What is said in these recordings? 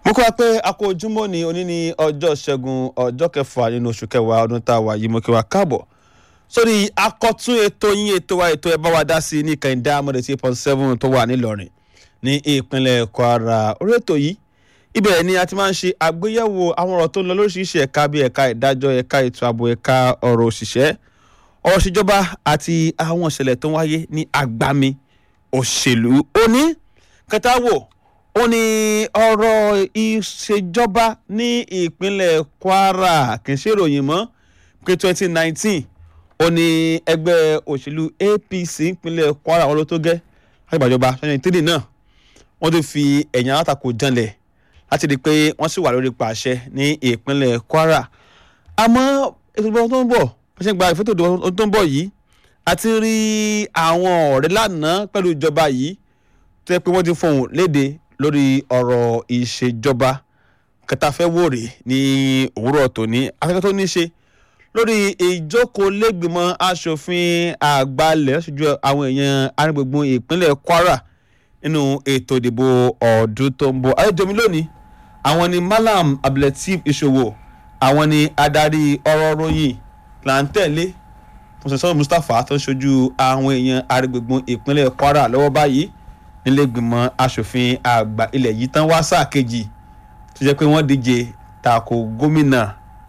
mo kọ́ wa pé a kó ojúmọ́ ní òní ní ọjọ́ ṣẹ́gun ọjọ́ kẹfà nínú oṣù kẹwàá ọdún tá a wà yìí mo kí wa káàbọ̀ sórí akọ́tún ètò yín ètò wa ètò ẹ bá wa dá sí ní kẹ̀hìndé amọ̀dé tí point seven tó wà nílọrin ní ìpínlẹ̀ kwara orí ètò yìí ibẹ̀ ni a ti máa ń ṣe àgbéyẹ̀wò àwọn ọ̀rọ̀ tó ń lọ lóríṣiríṣi ẹ̀ka bíi ẹ̀ka ìdájọ́ ẹ̀ka ètò ààbò ẹ̀ka ọ̀rọ̀ òṣìṣẹ́ ọ̀rọ̀ ìṣèjọba àti àwọn ìṣẹ̀lẹ̀ tó ń wáyé ní agbami òṣèlú òní kẹta wò ó ní ọ̀rọ̀ ìṣèjọba ní ìpínlẹ̀ kwara kì í ṣe ìròyìn mọ́ pé twenty nineteen ó ní ẹgbẹ́ òṣèlú apc ìpínlẹ̀ kwara wọn ló tó gẹ́ láti gbàjọba twenty three náà wọ́n ti fi ẹ̀yìn alátakò janlẹ̀ láti rí i pé wọ́n sì wà lórí pàṣẹ ní ìpínlẹ̀ kwara àmọ́ ètò ìdìbò tó ń bọ̀ wọ́n ṣe ń gba ìfẹ́tò ìdìbò tó ń bọ̀ yìí àti rí àwọn ọ̀rẹ́ lánàá pẹ̀lú ìjọba yìí tó yẹ pé wọ́n ti fohùn léde lórí ọ̀rọ̀ ìṣèjọba kẹtàfẹ́wòrè ní òwúrọ̀ tòní afẹ́fẹ́ tó ní ṣe lórí ìjókòólẹ́gbìmọ̀ asòfin àgbàlẹ̀ ṣojú àwọn èèyàn arìngbùngbùn ìpínlẹ̀ kwara nínú ètò ìdìbò ọdún tó ń bọ̀ ayédèmí lónìí àwọn ni malam abdulateef ìṣòwò àwọn ni adarí ọ̀rọ̀ ròyìn làǹtẹ̀lé mùsùlùmí mustapha tó ń ṣojú àwọn èèyàn arìngbùngbùn ìpínlẹ̀ kwara lọ́wọ́ báyìí nílẹ̀gbìmọ̀ asòfin àgbà ilẹ̀ yìí tán wá sáà kejì tó jẹ́ pé wọ́n díje tako gómìnà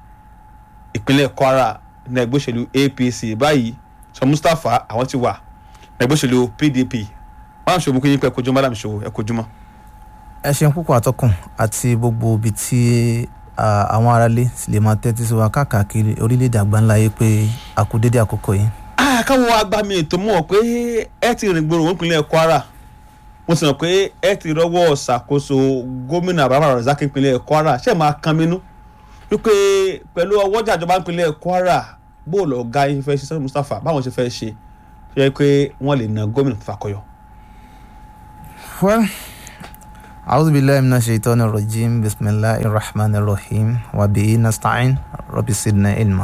ìpínlẹ̀ kwara ní ẹgbẹ́ òṣèlú apc báyìí sọ mustapha àwọn ti wà ní ẹgbẹ́ òṣèlú pdp wọn àṣọ òmùkú yín pé ẹkọjú madam ṣòwò ẹkọjú mọ. ẹ ṣeun púpọ̀ àtọkùn àti gbogbo ibi tí àwọn aráalé sì lè máa tẹ́tí sí wa káàkiri orílẹ̀-èdè àgbáńlá yìí pé a kú dédé àkókò yìí. káwọn agbami ètò mọ̀ pé ẹ ti rìn gbòòrò wọn ìpínlẹ̀ kwara mo sì mọ̀ pé ẹ ti rọ́wọ́ ṣàkóso gómìnà abraham razak ìpínlẹ̀ kwara ṣé máa kan mínú wípé pẹ̀lú ọwọ́jà ìjọba ìpínlẹ̀ kwara bóòlù ọ̀gá yín fẹ́ ṣe sọ́dọ̀ mustapha báwọn ṣe fẹ́ ṣe ṣe pé wọ́n lè na gómìnà fàkọyọ. well أعوذ بالله من الشيطان الرجيم بسم الله الرحمن الرحيم وبه نستعين رب زدنا علما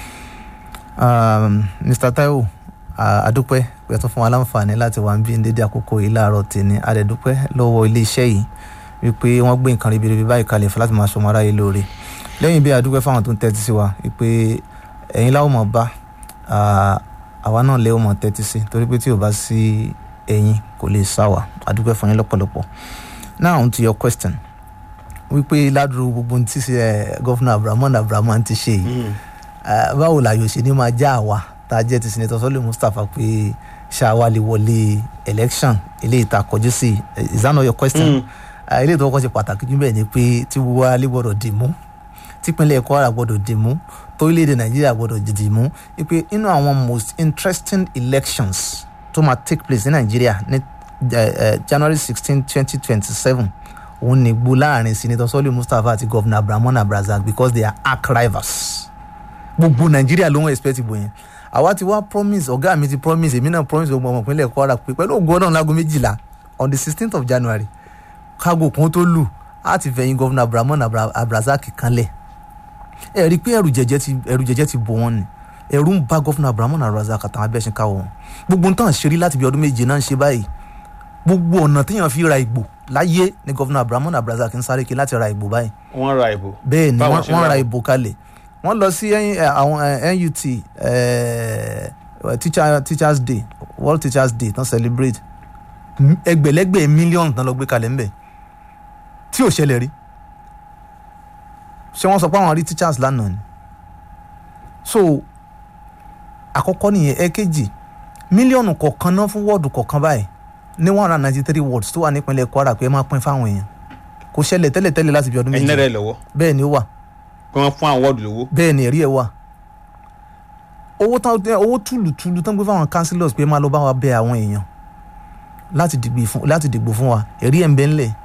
um, Mr. Taiwo adúpẹ́ pé tó fún wa láǹfààní láti wà ń bí dédé àkókò yìí láàárọ̀ tèmi adẹ̀dúpẹ́ lọ́wọ́ iléeṣẹ́ yìí wípé wọ́n gbé nǹkan ribiribi báyìí kalẹ̀ fún láti máa ṣọmọ aráyé lóore lẹ́yìn bí adúpẹ́ fáwọn tó ń tẹ́tí sí wa wípé ẹ̀yin láwọn mọ̀ bá àwa náà lé ọmọ tẹ́tí sí torí pé tí ò bá sí ẹ̀yin kò lè sá wa adúpẹ́ fún yín lọ́pọ̀lọpọ̀ now on to your question wípé ládùúgbò gbogbo ní ti ṣe ẹ gọ́fúnà abdulrahman abdulrahman ti ṣe yìí báwo la yóò ṣe ní máa já àwa tá a jẹ́ ti sinetọ sọ́lé mustapha pé ṣáwa lè wọlé election eléyìí tá a kọjú sí is that not your question eléyìí tó kọ́ ṣe pàtàkì jù bẹ́ẹ̀ ni pé tí gbogbo wa lè gbọ́dọ̀ dì mú típínlẹ̀ kwara gbọ́dọ̀ dì mú torílẹ̀-èdè nàìjíríà gbọ́dọ̀ dì mú wípé inú àwọn most interesting elections tó máa take place ní nàìjíríà ní january sixteen twenty twenty seven òun ní gbó láàrin senator sọ́lé mustapha àti governor abdulrahman abdulrazak because they are arch rivals gbogbo nàìjíríà ló ń expect ìbò yẹn àwa ti wá promise ọ̀gá mi ti promise èmi náà promise gbogbo ọmọ ìpínlẹ̀ kwara pé pẹ̀lú ògo ọlọ́run láago méjìlá on the sixteenth of january kágo kan tó lù á ti fẹ̀yìn governor abdulrahman abdulrazak kanlẹ̀ ẹ rí i pé ẹrù jẹjẹ ti ẹrù jẹjẹ ti bò wọn ni ẹrù ń bá governor abdulrahman abdulrazak àtàwọn abẹ́ṣin káwọ́ wọn gbogbo nǹkan ṣeré láti bí ọdún méje náà ń ṣe báyìí gbogbo ọ̀nà téèyàn fi ra ìgbò láyé ni gọ́fúnà abdulrahman abdulrasaq ń sáré kí láti ra ìgbò báyìí. wọ́n ra ìbò. bẹ́ẹ̀ ni wọ́n ra ìbò kalẹ̀ wọ́n lọ sí àwọn nut teachers day world teachers day tán celebrate ẹgbẹ̀lẹ́gbẹ̀ mílíọ̀nù tán lọ gbé kalẹ̀ ńbẹ̀ tí ò ṣẹlẹ̀ rí ṣé wọ́n sọ pé àwọn rí teachers lánàá ni so àkọ́kọ́ nìyẹn ẹ̀kejì mílíọ̀nù kọ̀ọ̀kan náà fún wọ́ọ̀dù kọ̀ọ̀kan báyìí ní one hundred ninety three wards tó wà nípínlẹ̀ kwara pé ẹ máa pín fáwọn èèyàn kò ṣẹlẹ̀ tẹ́lẹ̀tẹ́lẹ̀ láti bí ọdún méjì ẹ̀yin náà rẹ̀ lọ́wọ́ bẹ́ẹ̀ ni ó wà pé wọ́n fún àwọn wọ́ọ̀dù lówó. bẹ́ẹ̀ ni ẹ̀rí ẹ̀ wà owó tán owó túlùtúlù tán gbé fáwọn councillors pé máa lọ bá wa bẹ àwọn èèyàn láti dìgbò fún láti dìgbò fún wa ẹ̀rí ẹ̀ ń bẹ ńlẹ̀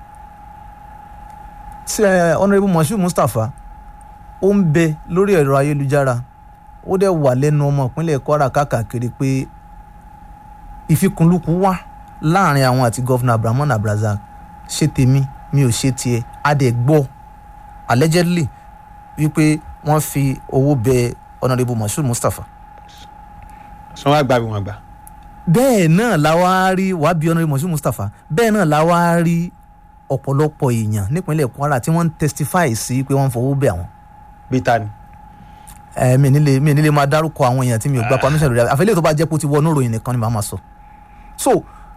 sí ẹ honourable moshood mustapha ó ń bẹ lórí ẹ̀rọ ayélujára ó dẹ̀ wà lẹ́nu ọmọ ìpínlẹ̀ kwara káàkiri pé ìfikùnlukù wà láàrin àwọn àti gọ́fúnà abdulrahman abdulrazak ṣe tèmi mi ò ṣe tiẹ̀ adẹ̀ gbọ́ allegedly wípé wọ́n fi owó bẹ honourable moshood mustapha. sọ wá gbà bí wọn gbà. bẹ́ẹ̀ náà la wá rí wàá bí honourable moshood mustapha bẹ́ẹ̀ náà la wá rí ọ̀pọ̀lọpọ̀ èèyàn nípínlẹ̀ Kwara tí wọ́n ń testify sí pé wọ́n ń fowó bẹ̀ àwọn bí ta ni. ẹ mi nílé mi nílé máa dárúkọ àwọn èèyàn tí mi ò gba permission lórí àfẹlẹ tó bá jẹ́ pé ó ti wọnú ìròyìn nìkan ni màá máa sọ so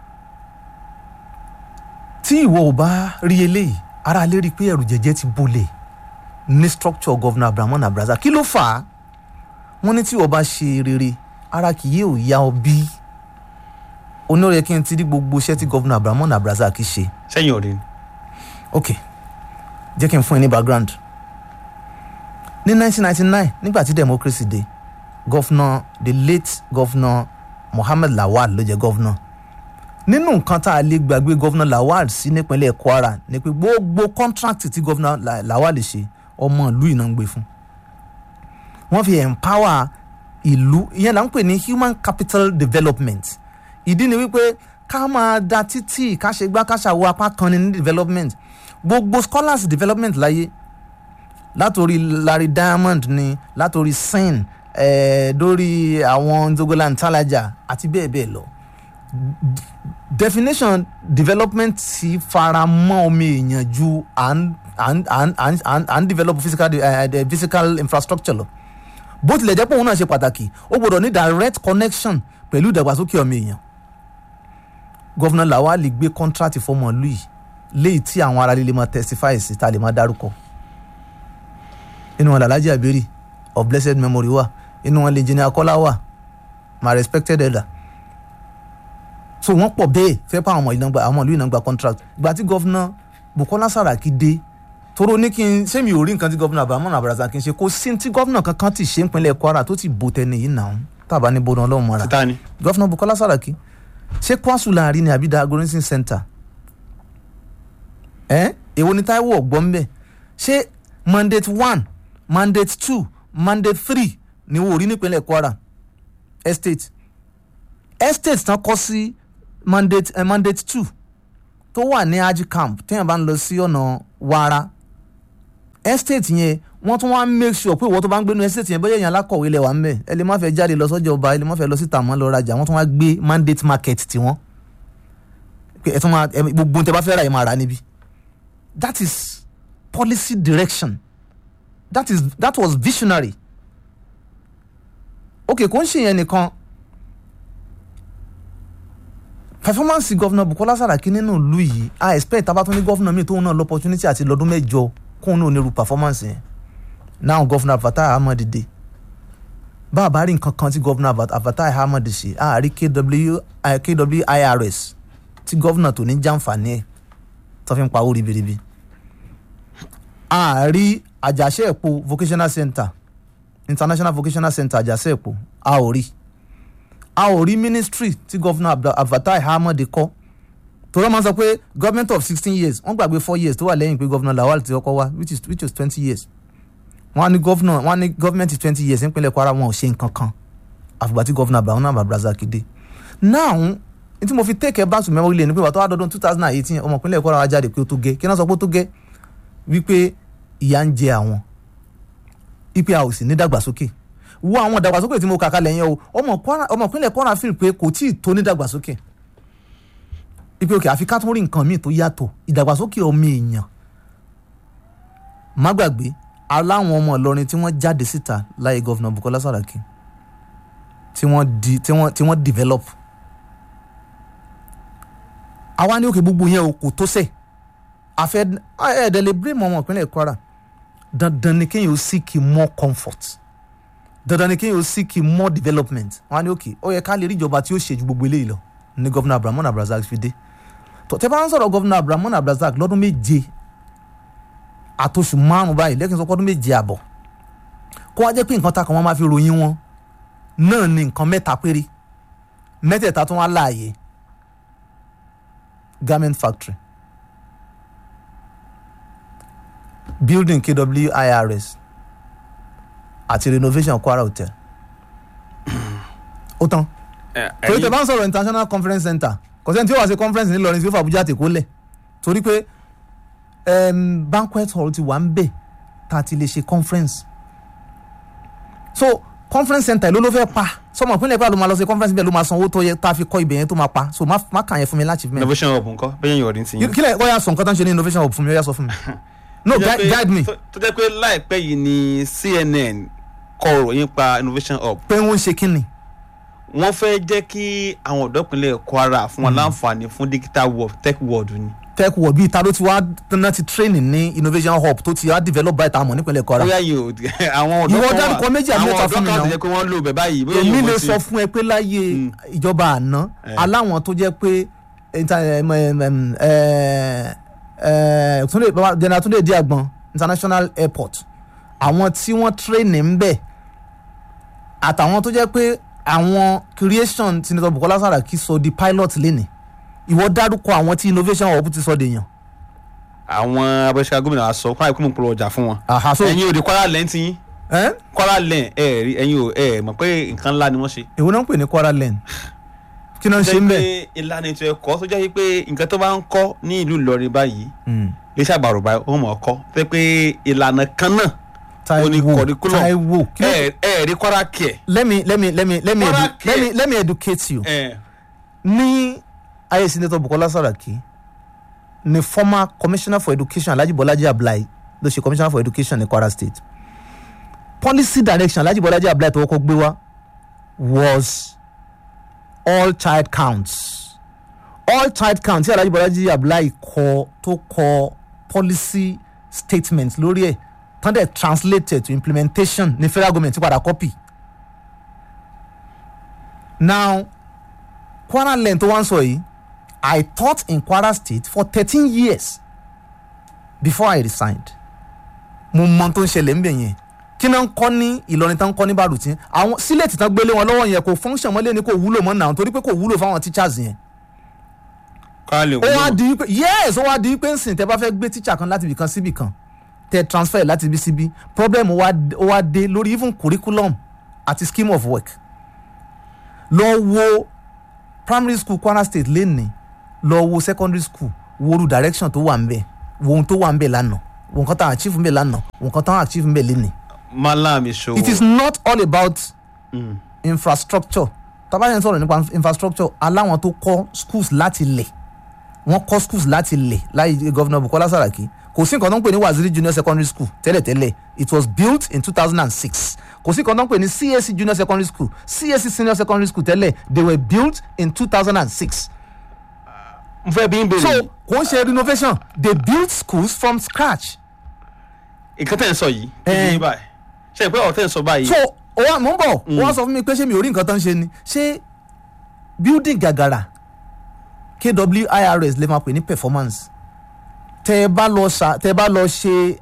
tí ìwọ ò bá rí eléyìí ara lè rí i pé ẹ̀rù jẹ̀jẹ̀ ti bolẹ̀ ní structure governor Abdulrahman Abraza kí ló fà á wọ́n ní tí ìwọ bá ṣe rere ara kì yóò yá ọ bí onírè kí n ti rí gbogbo iṣẹ́ tí governor Abdulrahman Abraza kì í ṣe sẹ́yìn òde ni. ok jẹ́ kí n fún ẹ ní background ní 1999 nígbà tí democracy dé governor the late governor Mohammed Lawal ló jẹ́ governor nínú nǹkan tá a lè gbàgbé governor Lawal sí nípínlẹ̀ Kwara ni pé gbogbo contract tí governor La- Lawal ṣe ọmọ ìlú iná ń gbé fún wọ́n fi empower ìlú ìyẹn là ń pè ní human capital development ìdí ni wípé ká máa da títì ká ṣe gbá ká ṣàwọ apá kan ní development gbogbo scholars development láyé látòrí Larry Diamond ni látòrí sen eh, dórí àwọn Nzogola Ntalaja àti bẹ́ẹ̀ bẹ́ẹ̀ lọ D- definition development ti fara mọ́ ọmọ èèyàn ju à ń à ń à ń à ń à ń à ń develop physical de- eh, the physical infrastructure lọ bó tilẹ̀ jẹ́ pé òun náà ṣe pàtàkì ó gbọ́dọ̀ ní direct connection pẹ̀lú ìdàgbàsókè ọmọ èèyàn gọ́fúnà Lawal gbé contract fọmọ ìlú yìí léyìí tí àwọn ará líle máa testify sí ta lè máa dárúkọ inú wọn làlájì àbẹ́rì of blessed memory wà inú wọn lè jìnnà akọ́lá wà my respected elder so wọ́n pọ̀ bẹ́ẹ̀ fẹ́ pa àwọn ọmọ ìlú náà gba àwọn ìlú náà gba contract ìgbà tí gọ́fúnà Bukola Saraki dé toro ní kí n ṣé mi ò rí nǹkan tí gọ́fúnà Abdulrahman Abraza kì í ṣe kò sí tí gọ́fúnà kankan ti ṣe ìpínlẹ̀ Kwara tó ti bò tẹ́ni yìí náà tàbá ní bọ́dọ̀ ọlọ́run mọ́ra títa ni. gọ́fúnà Bukola Saraki ṣé kwasu láàrin ni àbí dagorensin center ẹ èwo ni Táíwò ọgbọ́n bẹ́ẹ̀ ṣé mandate one mandate two mandate three ni wò rí nípínlẹ̀ Kwara estate estate tán kọ́ sí mandate eh, mandate two tó wà ní aji camp téèyàn bá ń lọ sí ọ̀nà Wara estate yẹn wọ́n tún wá ń make sure pé ìwọ tó bá ń gbénu estate yẹn bóyá èèyàn alákọ̀wé lẹ̀ wà ń bẹ̀ ẹ lè má fẹ́ jáde lọ sọ́jà ọba ẹ lè má fẹ́ lọ sí tàmọ́ lọ rajà wọ́n tún wá gbé mandate market tiwọn pé ẹ tún máa ẹ gbogbo ohun tẹ bá fẹ́ ra ẹ máa rà níbí that is policy direction that is that was visionary ok kò ń ṣe yẹn nìkan performance governor Bukola Saraki nínú ìlú yìí i expect tabatun ní governor mi tóun náà lọ opportunity àti lọ́dún mẹ́jọ kóun náà onírú performance yẹn now governor Fatai Ahmed dé bá a bá rí nǹkan kan tí governor Fatai Ahmed ṣe a rí KW, eh, KWIRS tí governor tó ní jàǹfààní ẹ̀ tó fi ń pawó ribiribi a rí àjàṣe èpo vocational center international vocational center àjàṣe èpo a ò rí a ò rí ministry tí governor Fatai Ahmed kọ́ torí wọ́n máa ń sọ pé government of sixteen years wọ́n gbàgbé four years tó wà lẹ́yìn pé governor Lawal ti kọ́kọ́ wá which is which is twenty years wọ́n á ní governor wọ́n á ní government twenty years nípínlẹ̀ Kwara wọn ò ṣe nǹkan kan àfìgbà tí governor Abdulrahman Abraza kéde now n tí mo fi take back to memory lane ni pé wà tó wá dọdún two thousand and eighteen ọmọ ìpínlẹ̀ Kwara wá jáde pé ó tó gẹ́ kí náà sọ pé ó tó gẹ́ wípé ìyà ń jẹ àwọn ipe a ò sì ní dàgbàsókè wo àwọn dàgbàsókè tí mo kà kalẹ̀ yẹn o ọmọ Kwara ọmọ ìpínlẹ̀ Kwara feel pé kò tí ì tó ní dàgbàsókè ipe òkè àfi ká tún rí nǹkan míì tó yàtọ̀ ìdàgbàsókè ọmọ èèyàn má gbàgbé aláwọn ọmọ Ìlọrin tí wọ́n jáde síta láyé gọ́vnà Bukola Saraki tí wọ́n di tí wọ́n tí wọ́n develop àwa ní òkè gbogbo yẹn o kò tó sẹ̀ àfẹ́ ẹ̀ẹ́dẹ̀ lè blame ọmọ ìpínlẹ̀ Kwara dandan ni kéèyàn ó seek more comfort dandan ni kéèyàn ó seek more development wọn á ní òkè ó yẹ ká lè rí ìjọba tí ó ṣe ju gbogbo eléyìí lọ ní gọ́vnà Abdulrahman Abrazak fi dé tó tẹ́ bá ń sọ̀rọ̀ gọ́vnà Abdulrahman Abrazak lọ́dún méje àtòṣù márùn báyìí lẹ́kìn sọ pọ́dún méje àbọ̀ kó wá jẹ́ pé nǹkan ta kan wọ́n máa fi ròyìn wọn náà ni nǹkan mẹ́ta péré mẹ́tẹ̀ẹ̀ta tó wá láàyè garment factory building KWIRS àti renovation Kwara Hotel ó tán torí tẹ bá ń sọ̀rọ̀ international conference center kò sẹ́ni tí ó wá sí conference nílọrin tí ó fà Abuja tèkó lẹ̀ torí pé um, banquet hall ti wà ń bẹ̀ tá a ti lè ṣe conference so conference center ló ló fẹ́ pa sọmọ ìpínlẹ̀ pé àlọ́ máa lọ sí conference bẹ́ẹ̀ ló máa san owó tó yẹ tá a fi kọ́ ibẹ̀ yẹn tó máa pa so má má kàn yẹn fún mi láti fi mẹ́rin. innovation hub nǹkan bẹ́ẹ̀ yẹn ọ̀rìn ti yín. kílẹ̀ wọ́n yà sọ nǹkan tó ń ṣe ní innovation hub fún mi ó yà sọ fún mi. no Tó jẹ́ gui- pé- guide me tó- tó jẹ́ pé láìpẹ́ yìí ni CNN kọ ìròyìn pa innovation hub pé wọ́n ń ṣe kí ni. wọ́n fẹ́ jẹ́ kí àwọn ọ̀dọ́ ìpínlẹ̀ Kwara fún wọn láǹfààní fún digital world tech world ni. tech world bíi ta ló ti wá tán ti training ní innovation hub tó ti wá develop by tamọ̀ nípínlẹ̀ Kwara. bóyá yìí ò àwọn ọ̀dọ́ Ìwọ kan wà dárúkọ méjì àbí mẹ́ta àwọn fún mi ọ̀dọ́ kan náà. ti jẹ́ pé wọ́n lò bẹ̀ báyìí bóyá èmi yìí lè wọ́n ti- sọ fún ẹ pé láyé ìjọba àná Eh. aláwọn tó jẹ́ pé inter- em, em, em, eh, eh, Túndé- Baba- General Túndé Díàgbọn international airport àwọn tí wọ́n train ń bẹ̀ àtàwọn tó jẹ́ pé àwọn creation Senator Bukola Saraki sọ di pilot lẹ́nìí ìwọ dárúkọ àwọn tí innovation hub ti sọ dèèyàn. àwọn abẹ́sẹ̀ gómìnà wa sọ kó àìkú mọ̀ pọ̀ ọjà fún wọn. Àhà, so- ẹ̀yin ò dé Kwara lẹ́yìn tí yín Eh? Kwara lẹ́yìn ẹ̀ rí ẹ̀yin ò ẹ̀ mọ̀ pé nǹkan ńlá ni wọ́n ṣe. èwo náà ń pè ní Kwara lane kí náà ń ṣe ń bẹ̀. pé ìlànà ètò ẹ̀kọ́ tó jẹ́ pé nǹkan tó bá ń kọ́ ní ìlú Ìlọrin báyìí lè ṣàgbàrò báyìí ó mọ̀ ọ́ kọ́ tó jẹ́ pé ìlànà kan náà ó ní Taiwo curriculum. Taiwo kí ló ẹ̀ ẹ̀ rí Kwara kẹ̀ let me let me let me let me Kwara edu let me let me educate you. ẹ̀ ní ayé senator Bukola Saraki ni former commissioner for education Alhaji Bolaji Ablai ló ṣe commissioner for education ní Kwara state policy direction Alhaji Bolaji Ablai tó kọ́kọ́ gbé wá was all child counts all child counts tí Alhaji Bolaji Ablai kọ tó kọ policy statement lórí ẹ̀ tán dẹ̀ translated to implementation ní federal government ti padà copy now Kwara lẹ́yìn tó wá ń sọ yìí I taught in Kwara State for thirteen years before I resigned mo mọ tó ń ṣẹlẹ̀ ńbẹ̀ yẹn kí náà ń kọ́ ní Ìlọrin tán ń kọ́ ní Bàrùtí àwọn sílẹ̀tì tán gbélé wọn lọ́wọ́ yẹn kò function mọ́lẹ̀ ní kò wúlò mọ́ náà torí pé kò wúlò fáwọn teachers yẹn Kwara lè ó wá wúlò. di wípé yes ó wá di wípé nsìn tẹ bá fẹ́ gbé teacher kan láti ibìkan síbì kan tẹ transfer láti ibi síbí problem ó wá ó wá dé lórí even curriculum àti scheme of work lọ wo primary school Kwara State lẹ́nìí lọ wo secondary school wo ru direction tó wà ń bẹ̀ wo ohun tó wà ń bẹ̀ lánàá wo nǹkan táwọn achieve ń bẹ̀ lánàá wo nǹkan táwọn achieve ń bẹ̀ lẹ́nìí Malam Ìṣòwò. it is not all about Mm. infrastructure tábà yẹn sọ̀rọ̀ nípa infrastructure aláwọn tó kọ́ schools láti lẹ̀ wọ́n kọ́ schools láti lẹ̀ láyé gọ́vnà Bukola Saraki kò sí nǹkan tó ń pè ní Waziri Junior Secondary School tẹ́lẹ̀tẹ́lẹ̀ it was built in two thousand and six kò sí nǹkan tó ń pè ní CAC Junior Secondary School CAC Senior Secondary School tẹ́lẹ̀ they were built in two thousand and six n fẹ́ bí n so bèrè kò ń ṣe renovation they built schools from scratch nǹkan tẹ̀ ń sọ yìí kí Eh. ni báyìí ṣe pé ọ̀rọ̀ tẹ̀ ń sọ báyìí so ó wà mò ń bọ̀ ó wá sọ fún mi pé ṣé mi ò rí nǹkan tó ń ṣe ni ṣé building gàgàrà KWIRS lè máa pè ní performance tẹ ẹ bá lọ ṣà tẹ ẹ bá lọ ṣe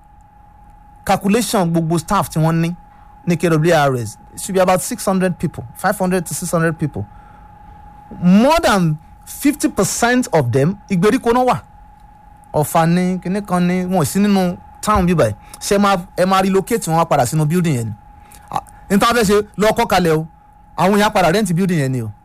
calculation gbogbo staff tí wọ́n ní ní KWIRS it should be about six hundred people five hundred to six hundred people more than fifty percent of them ìgbèríko náà wà ọ̀fà ní kinní kan ní wọn ò sí nínú town bíbá ẹ̀ ṣe máa ẹ máa relocate wọn wá padà sínú building yẹn ni Ah, n ta fẹ́ ṣe lọ kọ́ kalẹ̀ o àwọn èèyàn padà rent building yẹn ni o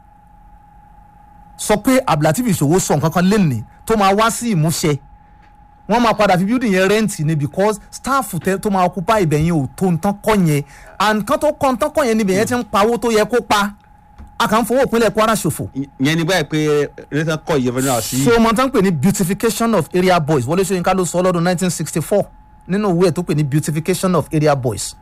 sọ pé Abdulateef Ìṣòwò sọ nǹkan kan lẹ́nìí tó máa wá sí ìmúṣẹ wọ́n máa padà fi building yẹn rent ni because staff tẹ tó máa occupy ibẹ̀ yẹn ò tó nǹkan kọ́ yẹn and kan tó kọ́ nǹkan kọ́ yẹn níbẹ̀ yẹn ti ń pawó tó yẹ kó pa a kàn ń fowó ìpínlẹ̀ Kwara ṣòfò ìyẹn ni báyìí pé rẹ́tàn kọ́ ìyẹn fẹ́ràn sí. so mo tán pè ní beautification of area boys Wọlé Ṣóyínká ló sọ lọ́dún 1964 nínú ìwé ẹ̀ tó pè ní beautification of area boys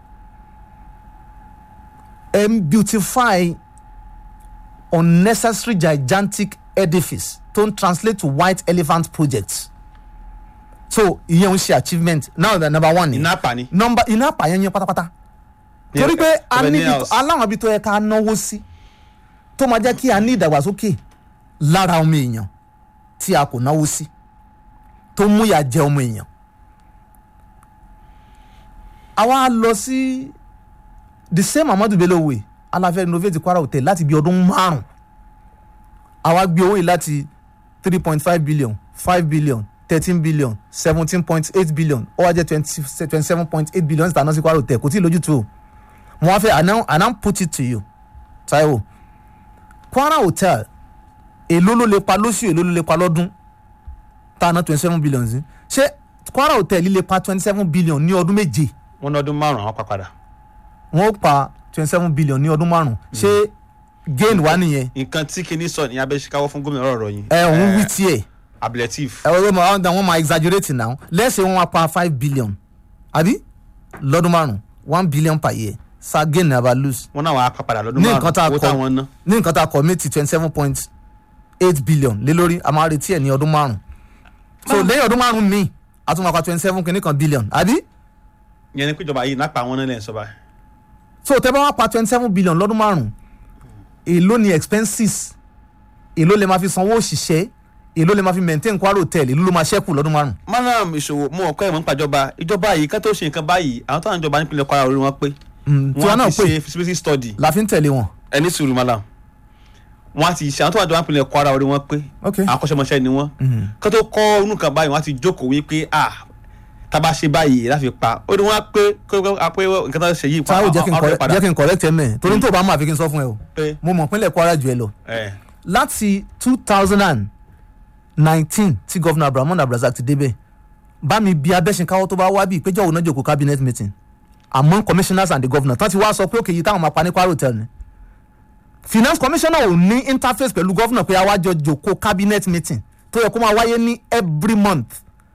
um, beautify unnecessary gigantic edifice tó ń translate to white elephant projects so ìyẹn ń ṣe achievement now the number one ni iná pani. number iná àpàyàn yẹn pátápátá Ní torí pé a Ebony níbi tó- House. aláwọn ibi tó yẹ ká náwó sí tó máa jẹ́ kí a ní ìdàgbàsókè lára ọmọ èèyàn tí a kò náwó sí tó mú ìyà jẹ ọmọ èèyàn. àwa lọ sí the same Amadu Bello way aláfẹ́ renovate Kwara hotel láti bí ọdún márùn-ún àwa gbé owó yìí láti three point five billion five billion thirteen billion seventeen point eight billion ó wá jẹ́ twenty seven point eight billion ní tànà sí Kwara hotel kò tí ì lójútu o mo wá fẹ́ àná àná put it to you Taiwo Kwara hotel èló ló lè pa lóṣù èló ló lè pa lọ́dún tànà twenty seven billion sí ṣé Kwara hotel lè pa twenty seven billion ní ọdún méje wọn ní ọdún márùn-ún àwọn pa padà. wọ́n ó pa twenty seven billion ní ọdún márùn ṣé gain wà nìyẹn nǹkan tí kinní sọ ní abẹ́síkáwọ́ fún gómìnà ọ̀rọ̀ yìí ẹ òun wí tiẹ̀ ablative ẹ wọ́n máa wọ́n máa exaggerate now let's say wọ́n máa pa five billion àbí lọ́dún márùn one billion per year sa gain never lose wọn náà wàá padà lọ́dún ní nǹkan tá a márùn-ún owó kọ táwọn ná ní nǹkan tá a kọ méjì twenty seven point eight billion lé lórí a máa retí ẹ̀ ní ọdún márùn so lẹ́yìn ọdún márùn míì a tún máa pa twenty seven kìíní kan billion àbí yẹn ni péjọba yìí nápa àwọn náà lẹ́yìn sọ́ba so tẹ́ bá wá pa twenty seven billion lọ́dún márùn èló ni expenses èló lè máa fi sanwó òṣìṣẹ́ èló lè máa fi maintain Kwara hotel èló ló máa ṣẹ́kù lọ́dún márùn. manam ìṣòwò mú ọkọ ẹ̀ mọ́ nípa ìjọba ìjọba yìí ká tó ṣe nǹkan báyìí àwọn táwọn ìjọba nípìnlẹ̀ Kwara orí wọn pé tiwa wọn náà á ti pé ṣe feasibility study la fi ń tẹ̀lé wọn. ẹni sùúrù malam wọn á ti ṣe àwọn tó wà jọba nípìnlẹ̀ Kwara orí wọn pé ok àwọn akọ́ṣẹ́mọṣẹ́ ni wọ́n ká tó kọ́ inú kan báyìí wọ́n á ti jókòó wípé ah tábà ṣe báyìí láfi pa ó ní wọ́n á pé kó pé nǹkan tó ṣe yìí pa táwọn jẹ́ kí n ọ̀rọ̀ correct- padà jẹ́ kí n correct ẹ mẹ́ẹ̀ torí tó bá máa fi kí n sọ fún ẹ o pé mo mọ̀ pínlẹ̀ Kwara jù ẹ lọ ẹ̀ láti two thousand and nineteen tí gọ́vnà Abdulrahman Abdulrasaq ti débẹ̀ bá mi bí abẹ́sìnkáwọ́ tó bá wá bí ìpéjọ́ òun náà jòkó cabinet meeting among commissioners and the governor tán ti wá sọ pé òkè yìí táwọn máa pa ní Kwara hotel ni finance commissioner ò ní interface pẹ̀lú governor pé àwájọ jòkó cabinet meeting tó yẹ kó máa wáyé ní every month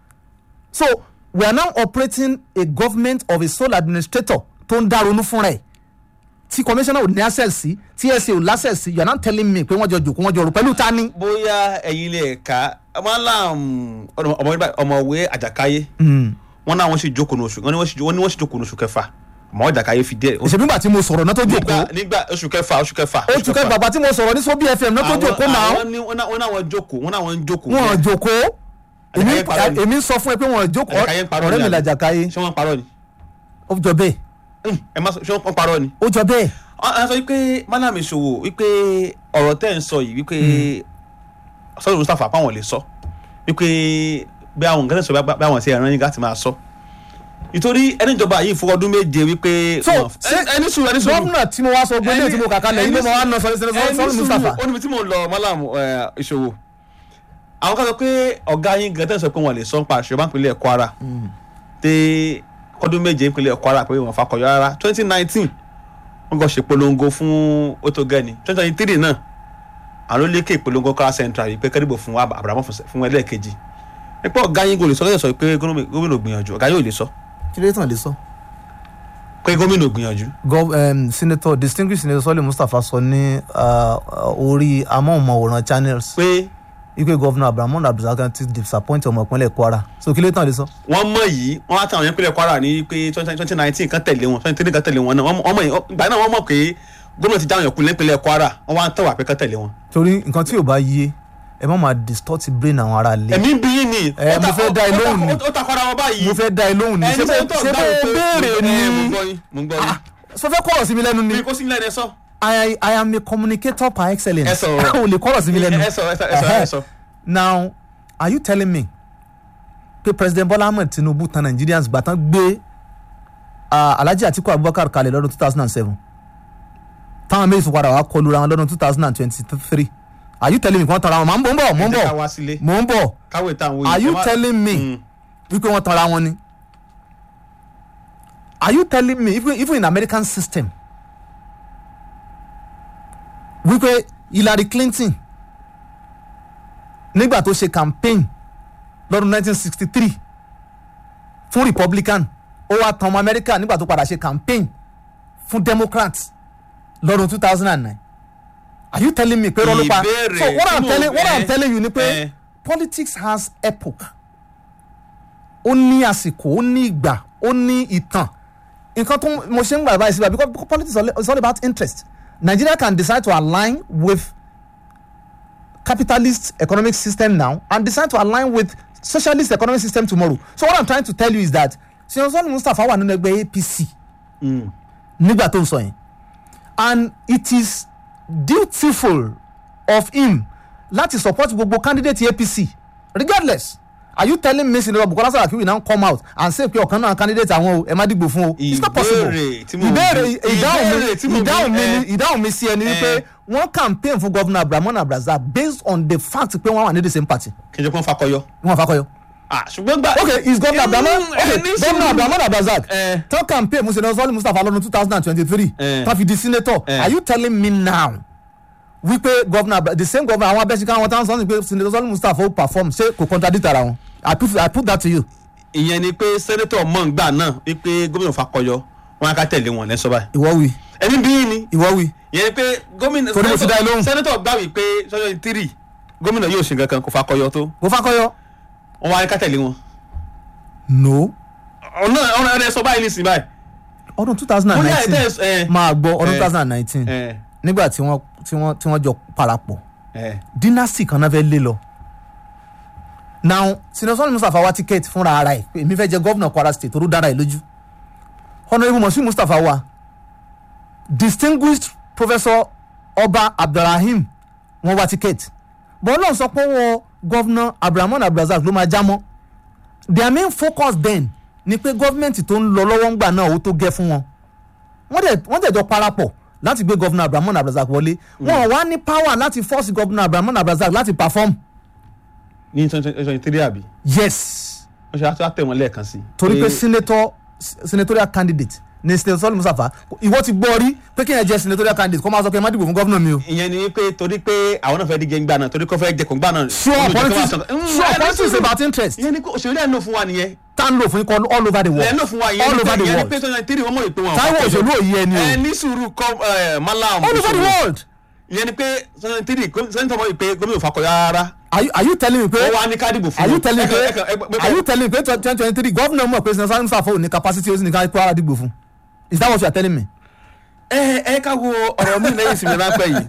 so we are now operating a government of a sole administrator tó ń dá ronú fúnra ẹ̀ tí commissioner ò ní access sí tí sa ò láccess sí you are now telling me pé wọ́n jọ jòkó wọ́n jọ rò pẹ̀lú ta ni. bóyá ẹ̀yin ilé ẹ̀ka malam ọmọ- ọmọwé àjàkáyé wọn náà wọn sì jókòó ní oṣù wọn ni wọn sì wọn ni wọn sì jókòó ní oṣù kẹfà ọmọ àjàkáyé fi díẹ̀ òṣèlú nígbà tí mo sọ̀rọ̀ náà tó nígbà jòkó nígbà oṣù kẹfà oṣù kẹfà oṣù kẹ bàbá tí mo sọ̀rọ̀ ní sobi fm náà tó Àwọn- jòkó náà àwọn ní- wọn náà wọn náà wọn jókòó wọn náà wọn ń jókòó wọn jòkó èmi Àjàkáyé parọ́ ni. èmi ń sọ fún ẹ pé wọn jókòó Àjàkáyé ń parọ́ ọ̀rẹ́ ni mi àbí? làjàkáyé ṣé wọn parọ́ ni ó jọ bẹ́ẹ̀ Hmm, ẹ má sọ ṣé wọn parọ́ ni. ó jọ bẹ́ẹ̀ a sọ wípé malam ìṣòwò wípé ọ̀rọ̀ tẹ́ ń sọ yìí wípé sọ́dọ̀ mustapha pàwọn lè sọ wípé bí àwọn nǹkan tẹ̀ sọ bí àwọn ti ẹ̀ràn yín láti máa sọ nítorí ẹni ìjọba yìí fún ọdún méje wípé So, wọn- ṣé ẹ- ẹni sùúrù ẹni sùúrù gómìnà tí mo wá sọ gbé ní tí mo kà kalẹ̀ yìí ló mọ wá ná sọ̀rọ̀ sọ̀rọ̀ sọ̀rọ̀ Mustapha ó níbi tí mo lọ malam ẹ, ìṣòwò àwọn kan sọ pé ọ̀gá yín gan tẹ̀ sọ pé wọn lè sọ nípa àṣẹ báńkì ilẹ̀ Kwara dé ọdún méje ìpínlẹ̀ Kwara pé wọn fakọyọ rárá twenty nineteen wọn kàn ṣe polongo fún otogani twenty twenty three náà àwọn ló lékè ìpolongo Kwara Central yìí pé kẹ́rìbò fún Abrahamu fún ẹlẹ́ẹ̀kejì nípa ọ̀gá yín kò lè sọ lọ́sẹ̀ sọ pé gómìnà ò gbìyànjú ọ̀gá yóò lè sọ kí ló tàn lè sọ. pé gómìnà ò gbìyànjú Gov um, senator distinguished senator Sọ́lé Mustapha sọ ní uh, orí amóhùnmáwòrán channels pé wípé gọ́vnà Abdulrahman Abdulrasaq ti disappoint ọmọ ìpínlẹ̀ Kwara so kí ló tàn lè sọ. wọ́n mọ̀ yìí wọ́n á tàwọn yẹn pínlẹ̀ Kwara ní pé twenty nineteen kan tẹ̀lé wọn twenty three kan tẹ̀lé wọn náà wọ́n mọ̀ yìí ìgbà náà wọ́n mọ̀ pé gómìnà ti dáhùn yẹn kúnlẹ̀ pínlẹ̀ Kwara wọ́n wá ń tẹ̀wà pé kan tẹ̀lé wọn. torí nǹkan tí ò bá yé ẹ má máa distort brain àwọn ará ilé ẹ̀mí bí yín ni Ẹ, ó mo ta- fẹ́ dá ẹ ó ta- lóhùn ni. ó takọ́ra wọn báyìí mo fẹ́ dá ẹ lóhùn ní ẹni ṣé sẹ́yìn tó bó dáhùn pé béèrè ẹ, mo ni gbọ́ yín mo gbọ́ yín sọ fẹ́ kọ̀rọ̀ sí mi lẹ́nu ni bí kò sí nílẹ̀ ẹ sọ I, I am a communicator par excellence Ẹ sọ̀rọ̀. o lè kọ̀rọ̀ sí mi lẹ́nu ẹ sọ ẹ sọ ẹ sọ ẹ sọ. now are you telling me pé president Bola Ahmed Tinubu tan Nigerians gbà tán gbé uh, Alhaji Atiku Abubakar kalẹ̀ lọ́dún two thousand and seven táwọn méjì fi padà wá kọlu ra wọn lọ́dún two thousand and twenty-three are you telling me kí wọ́n tanra wọn mò ń bọ̀ mò ń ẹ jẹ́ ká bọ̀ wá sílé mò ń bọ̀ káwé táwọn are you ẹ má- telling me Mm. wípé wọ́n tanra wọn ni are you telling me even, even in American system wípé Hillary Clinton nígbà tó ṣe campaign lọ́dún 1963 fún Republican ó wá tan ọmọ America nígbà tó padà ṣe campaign fún Democrat lọ́dún 2009 are you telling me pé rọ́lú pa Ìbéèrè so what I'm tí mo telling what I'm fẹ́- telling you ni pé Eh. politics has epoch ó ní àsìkò ó ní ìgbà ó ní ìtàn nǹkan tó mo ṣe ń gbà báyìí síbà because politics is all- is all about interest Nigeria can decide to align with capitalist economic system now and decide to align with socialist economic system tomorrow so what I'm trying to tell you is that Senator Sani Mustapha wà nínú ẹgbẹ́ APC Mm. nígbà tó ń sọ yẹn and it is dutiful of him láti support gbogbo candidate APC regardless are you telling me Senator Bukola Saraki will now come out and say pé ọ̀kan náà candidate àwọn o ẹ má dìgbò fún o it's not possible Ìbéèrè tí mo ìbéèrè bí- ìdáhùn ìbéèrè mi tí mo bí, ìdáhùn mi eh, ni ìdáhùn mi sí ẹni wípé eh. wọ́n campaign fún governor Abdulrahman Abdulrasaq based on the fact pé wọ́n wà ní the same party kí n jẹ́ pé wọ́n fakọyọ wọ́n fakọyọ ah ṣùgbọ́n gba. ok is governor abdulhamid Mm, ẹ ok ní governor sùúrù. abdulhamid abdulrasaq Eh. tó campaign musa sọ́ọ́lì mustapha lọ́dún two thousand and twenty-three Eh. tó fi di senator Eh. are you telling me now wípé governor Abda- the same governor àwọn abẹ́síká àwọn táwọn sọ́ọ́nì pé senator sọ́ọ́lì mustapha ó perform ṣé kò contradict ara wọn i put i put that to you. ìyẹn ni pé sẹ́nẹ́tọ̀ mọ̀ǹgbà náà wípé gómìnà fakọyọ wọn á ká tẹ̀lé wọn lẹ́sọ̀ báyìí. ìwọ wí ẹni bí ni ìwọ wí ìyẹn ni pé gómìnà Torí mo ti dá ẹ lóhùn. sẹ́nẹ́tọ̀ gbà wí pé sọ́jọ́ tírì gómìnà yóò ṣe nǹkan kan kó fakọyọ tó kò fakọyọ. wọn wá ká tẹ̀lé wọn. no ọ̀nà ọ̀nà ẹ̀ sọ báyìí nísìnyí báyìí. ọdún two thousand and bóyá ẹ̀ nineteen tẹ́ ẹ̀ máa gbọ́ ọdún Eh. two thousand and nineteen ẹ̀ nígbà tí wọ́n tí wọ́n tí wọ́n jọ parapọ̀ ẹ̀ dynasty kan náà fẹ́ lé lọ. now senator sọ́ni mustapha wá tíkẹ́ẹ̀tì fúnra ara ẹ̀ pé èmi fẹ́ jẹ gọ́vnà kwara state tó dára ẹ̀ lójú. honourable moshood mustapha wa distinguished professor ọba abdulrahim wọ́n wá tíkẹ́ẹ̀tì. bọ́ọ̀ náà sọ pé wọ́n gọ́vnà abdulrahman abdulrazak ló máa já mọ́. their main focus then ni pé gọ́fìmẹ̀ntì tó ń lọ lọ́wọ́ ńgbà náà ó tó gẹ́ fún wọn wọ́n dẹ̀ wọ́n dẹ̀ jọ parapọ̀ láti gbé gọ́vnà abdulrahman abdulrazak wọlé wọn ò wá ní power láti force gọ́vnà abdulrahman abdulrazak láti perform ní twenty three àbí yes wọ́n ṣe àtúntà tẹ̀ wọ́n lẹ́ẹ̀kan sí. torí pé senator senatorial candidate ni senator sọ́ọ́lì musafa ìwọ ti gbọ́ rí pé kí ẹ jẹ́ senatorial candidate kó máa sọ pé ẹ má dìbò fún gọ́vnà mi o. ìyẹn ni pé torí pé àwọn náà fẹ́ díje ńgbà náà torí kó fẹ́ jẹkùn gbà náà. sure olùjẹ́ kó wá politics sọ- Mm, sure ẹ ní politics sùúrù. about interest ìyẹn ni pé òṣèlú ẹ̀ ń lò fún wa nìyẹn. tá ń lò fún ikọ̀ all over the ẹ̀ ń world lò fún wa ìyẹn all ni pé over the ìyẹn ni world pé twenty three wọ́n mọ̀ ìpè wọn. táwọn òṣèlú òye ẹni ẹ o ní sùúrù kọ́ ẹ malam. all over the òṣèlú. world ìyẹn ni pé twenty three sẹ́ńtọ̀ mọ̀ ìpè gómìnà fakọ̀yà rárá. are you are you telling me pé wọ́n wá ní kádìbò fún are you wọn. telling me Ẹ pé kàn- ẹ kàn- ẹ- are you telling me pé twenty twenty three governor mọ̀ pé senator sọ́ọ́lì musafa ò ní capacity ó sì ní ká kó ara dìgbò fún is that what you are telling me. ẹ ẹ ká wo ọ̀rọ̀ mi lẹ́yìn ìsinmi ráńpẹ́ yìí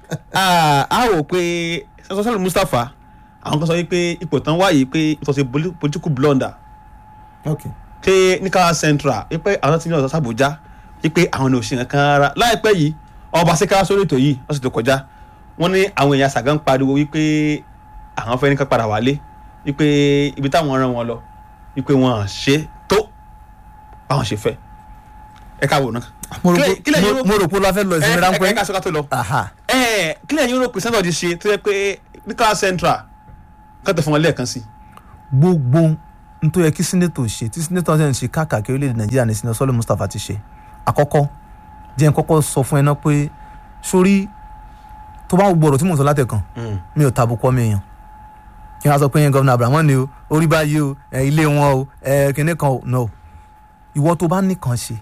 Ah, a rò pé sọ́sọ́lù Mustapha àwọn kan sọ wípé ipò tán wáyé pé it was a poli- political blunder okay. pé ní káwá central wípé àwọn tí ní ọ̀sán sàbújá wípé àwọn ní òṣìṣẹ́ kan rárá láìpẹ́ yìí ọba síkára sórí ètò yìí ọ̀sẹ̀ tó kọjá wọ́n ní àwọn èèyàn sàgán pariwo wípé àwọn fẹ́ ní ká padà wálé wípé ibi táwọn rán wọn lọ wípé wọn ṣe tó báwọn ṣe fẹ́ ẹ ká wò náà. mo rò Kílẹ̀- kílẹ̀ pé yóò- mo rò pé o lọ fẹ́ lọ ìsinmi ẹ ẹ ráńpẹ́. ká sọ́ká tó lọ aha ẹ kílẹ̀ yín rò pé sẹ́ńtọ̀ ti ṣe tó yẹ pé ní káwá central kọ́tẹ̀ fún wọn lẹ́ẹ̀kan sí. gbogbo n tó yẹ kí sínétò ṣe tí sínétò ṣe ń ṣe káàkiri orílẹ̀-èdè nàìjíríà ní sinetọ sọ́lé mustapha ti ṣe àkọ́kọ́ jẹ́ n kọ́kọ́ sọ fún ẹ náà pé sórí tó bá gbọ́dọ̀ tí mò ń sọ látẹ̀kàn mi ò tàbùkù ọmọ èèyàn kí wọ́n á sọ pé yẹn gọ́vnà abrahamu ni o orí báyìí o ẹ, ilé wọn o ẹ, kinní kan o no ìwọ tó bá nìkan ṣe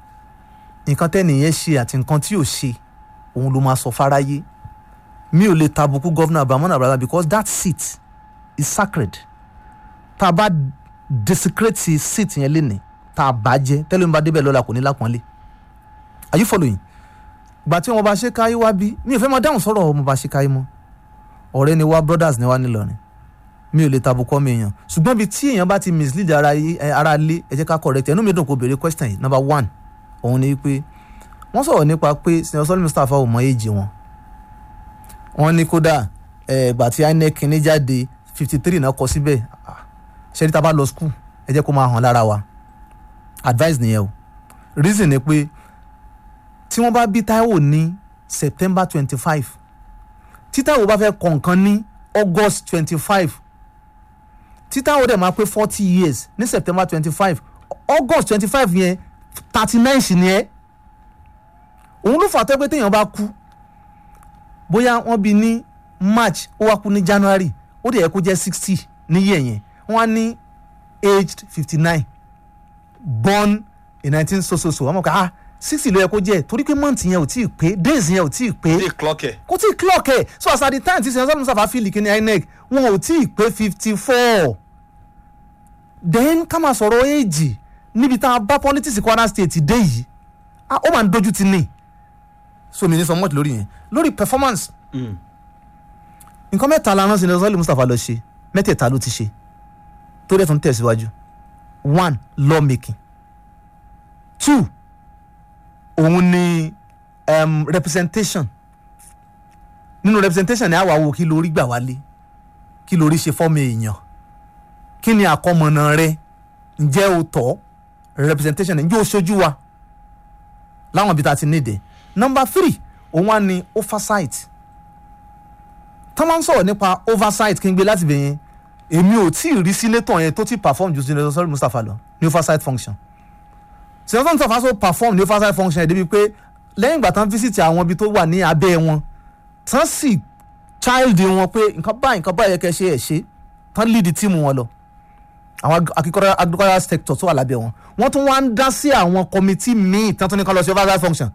nǹkan tẹ́nìyẹn ṣe àti nǹkan tí ò ṣe òun ló máa sọ fáráyé mi ò lè tàbùkù gọ́vnà abrahamu abrahamu because that seat is sacred tá a bá desecrate seat yẹn lénìí tá a bá jẹ tẹ́lẹ̀ mi bá débẹ̀ lọ́la kò ní lápọ́nlé are you following gbà tí wọn bá ṣe káyé wá bí mi ò fẹ́ máa dáhùn sọ̀rọ̀ ọmọ bá ṣe káyé mọ́ ọ̀rẹ́ ni wá brothers ni wá nílọrin mi ò lè tàbùkọ́ mi èèyàn ṣùgbọ́n ibi tí èèyàn bá ti mislead ara yí- ẹ, ara lé ẹ jẹ́ ká correct ẹ̀ inú mi dùn kó béèrè question yìí number one òun ni pé wọ́n sọ̀rọ̀ nípa pé senator sọ́lé mustapha ò mọ èjì wọn wọ́n ní kódà ẹ̀ gbà tí inec ní jáde fifty three náà kọ síbẹ̀ ah, ṣẹ́ni tá a bá lọ school ẹ jẹ́ kó máa hàn lára wa advice nìyẹn o reason ni pé tí wọ́n bá bí Táíwò ní September twenty five tí Táíwò bá fẹ́ kọ nǹkan ní August twenty five tí Táíwò dẹ̀ máa pé forty years ní September twenty five August twenty five yẹn thirty nine sì ni ẹ́ òun ló fà á tẹ́ pé téèyàn bá kú bóyá wọ́n bí ní March ó wá kú ní January ó dẹ̀ yẹ kó jẹ́ sixty níyẹ̀ yẹn wọ́n á ní aged fifty nine born in nineteen so so so wọ́n mọ̀ ká ah sixty ló yẹ kó jẹ́ torí pé month yẹn ò tí ì pé days yẹn ò tí ì pé ṣé clock ẹ̀. kò tí ì clock ẹ̀ so as at the time tí senator musafa fíìlì kí ni inec wọn ò tí ì pé fifty four then ká máa sọ̀rọ̀ éèjì níbi tá a bá politics Kwara state dé yìí ah ó máa ń dojú ti ní so mi ní sọ mọ́tì lórí yẹn lórí performance nǹkan mẹ́ta la rán senator sọ́lé mustapha lọ ṣe mẹ́tẹ̀ẹ̀ta ló ti ṣe tó dẹ̀ tún tẹ̀síwájú one law making two òun ni um, representation nínú representation ni àwa wo kí lórí gbà wálé kí lórí ṣe fọ́ọ̀mù èèyàn kí ni àkọmọ̀nà rẹ ǹjẹ́ o tọ́ representation ǹjẹ́ o ṣojú wa láwọn ibi tá a ti nídìí number three òun wá ní oversight tá máa ń sọ̀rọ̀ nípa oversight kí n gbé láti bẹ̀yẹn èmi ò tí ì rí sínétọ̀ yẹn tó ti perform ju senator sọ́ọ́lì mustapha lọ ní oversight function senator mustapha so perform ní oversight function ẹ̀ débi pé lẹ́yìn ìgbà tán visit àwọn ibi tó wà ní abẹ́ wọn tán sì child wọn pé nǹkan báyìí nǹkan báyìí yẹ kẹ́ ṣe ẹ̀ ṣe tán lead tíìmù wọn lọ àwọn akíkọ́rẹ́ agricultural sector tó wà lábẹ́ wọn wọ́n tún wá ń dá sí àwọn committee míì tán tún ní kán lọ sí oversight function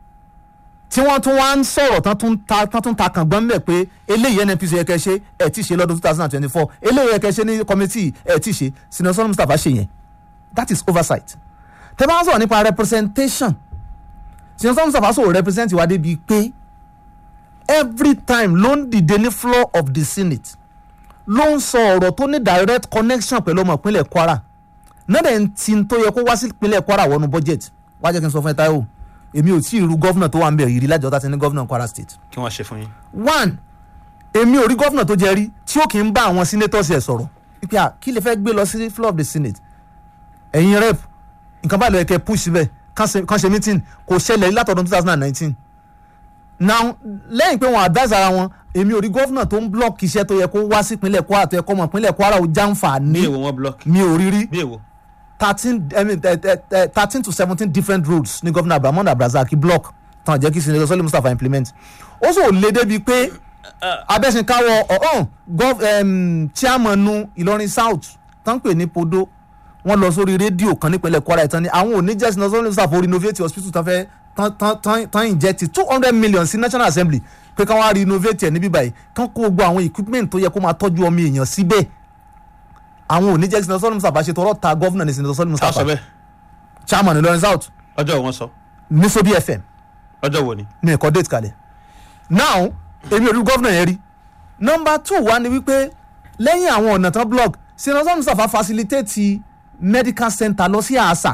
tí wọ́n tún wá ń sọ̀rọ̀ tán tún ta tán tún ta kàn gbọ́n mẹ́ pé eléyìí nnpc yẹ kẹ́ ṣe ẹ̀ tí ì ṣe lọ́dún two thousand and twenty-four eléyìí yẹ kẹ́ ṣe ní committee ẹ̀ tí ì ṣe sinasọ́nù sọ́nù mustapha ṣe yẹn that is oversight tẹ́ bá ń sọ̀rọ̀ nípa representation sinasọ́nù sọ́nù mustapha sọ̀rọ̀ represent wa débi pé every time ló ń dìde ní floor of the senate ló ń sọ ọ̀rọ̀ tó ní direct connection pẹ̀lú ọmọ ìpínlẹ̀ kwara náà dẹ̀ ń tin tó yẹ kó wá sí ìpínlẹ̀ kwara wọnú budget wá jẹ́ kí n sọ fún ẹ táyọ̀ èmi ò tí ì ru gọ́fúnà tó wà ń bẹ̀ yìí rí lájọ́ tá ti ní gọ́fúnà kwara state kí wọ́n ṣe fún yín. one èmi ò rí gọ́fúnà tó jẹ rí tí ó kì í bá àwọn senators ẹ̀ sọ̀rọ̀ pípẹ́ à kí lè fẹ́ gbé lọ sí floor of the senate ẹ̀yin rep nǹkan báyìí ló yẹ kẹ́ push síbẹ̀ kàn ṣe- kàn ṣe meeting kò ṣẹlẹ̀ rí látọ̀dún two thousand and nineteen now lẹ́yìn pé wọ́n advise ara wọn èmi ò rí gọ́fúnà tó ń block iṣẹ́ tó yẹ kó wá sí ìpínlẹ̀ kwara tó yẹ kó mọ̀ ìpínlẹ̀ kwara ò bí jàǹfààní èwo wọn block mi ò rí rí bí èwo. thirteen i mean thirteen to seventeen different roads ní gọ́fúnà abdulhamid abdulrasaq block tán jẹ́ kí senator sọ́lé mustapha implement ó sì ò lé débi pé abẹ́sìnkáwọ́ ọ̀hún gov um, chairman nu ìlọrin south tán pè ní podo wọ́n lọ sórí rédíò kan nípínlẹ̀ kwara ìtàn ni àwọn ò ní jẹ́ senator sọ́lé mustapha renovate hospital tán fẹ́ tán tán tán tán inject two hundred million sí national assembly pé káwọn á renovate ẹ̀ níbí báyìí kán kó gbogbo àwọn equipment tó yẹ kó máa tọ́jú ọmọ èèyàn síbẹ̀ àwọn ò ní jẹ́ senator sọ́lé mustapha ṣe tọrọ ta gọ́fúnà ní senator sọ́lé ká mustapha sọ bẹ́ẹ̀ chairman ìlọrin south ọjọ́ wo wọ́n sọ ní sobi fm ọjọ́ wo ni. ní ẹ̀kọ́ date kalẹ̀ now èmi ò rí gọ́vnà yẹn rí number two wá ni wípé lẹ́yìn àwọn ọ̀nà tán blog senator mustapha facilitate medical center lọ sí àṣà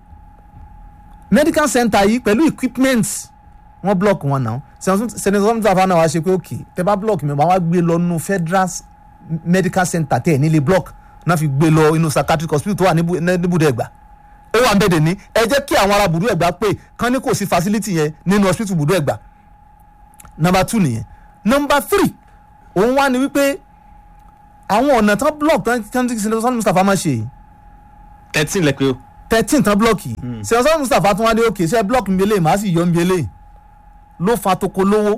medical center yìí pẹ̀lú equipment wọ́n block wọn náà senator mustapha náà wá ṣe pé ok tẹ bá block mi wọ́n wá gbé lọ nínú federal medical center tẹ̀ nílé block náà fi gbé lọ inú psychiatric hospital tó wà níbù- níbùdó ẹ̀gbá ó wà bẹ́ẹ̀ dẹ̀ ní ẹ jẹ́ kí àwọn ará bùdó ẹ̀gbá pé kán ní kò sí facility yẹn nínú hospital bùdó ẹ̀gbá number two nìyẹn number three òun wá ní wípé àwọn ọ̀nà tán block tán tán tí sinetọ sani mustapha máa ṣe yìí thirteen lẹ pé o. thirteen tán block yìí sinetọ sani mustapha tún wá ní òkè ṣe block mi eléyìí màá sì yọ mi eléyìí ló fa toko lówó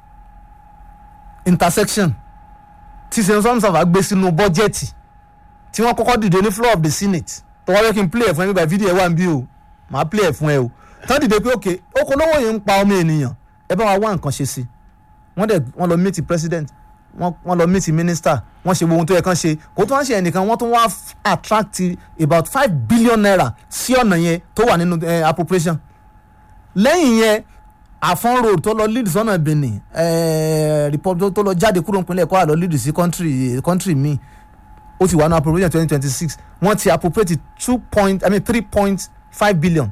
intersection tí sinetọ sani mustapha gbé sínú bọ́jẹ̀tì tí wọ́n kọ́kọ́ dìde ní floor of the senate tó wá fẹ́ kí n play ẹ̀ fún ẹ nígbà fídíò ẹ̀ wà ń bí o màá play ẹ̀ fún ẹ o tán dìde pé òkè oko lówó yìí ń pa ọmọ ènìyàn ẹ bá wa wá nǹkan ṣe sí wọ́n dẹ̀ wọ́n lọ meet president wọ́n wọ́n lọ meet minister wọ́n ṣe gbogbo ohun tó yẹ kán ṣe kó tó wá ṣe ẹnìkan wọ́n tún wá f- attract about five billion naira sí ọ̀nà yẹn tó wà nínú eh, appropriation lẹ́yìn yẹn àfọ́n road tó lọ lead sọ́nà benin eh, republic tó lọ jáde kúrò nípínlẹ̀ kwara lọ lead sí country country míì ó ti wà ní appropriation twenty twenty six wọ́n ti appropriate two point i mean three point five billion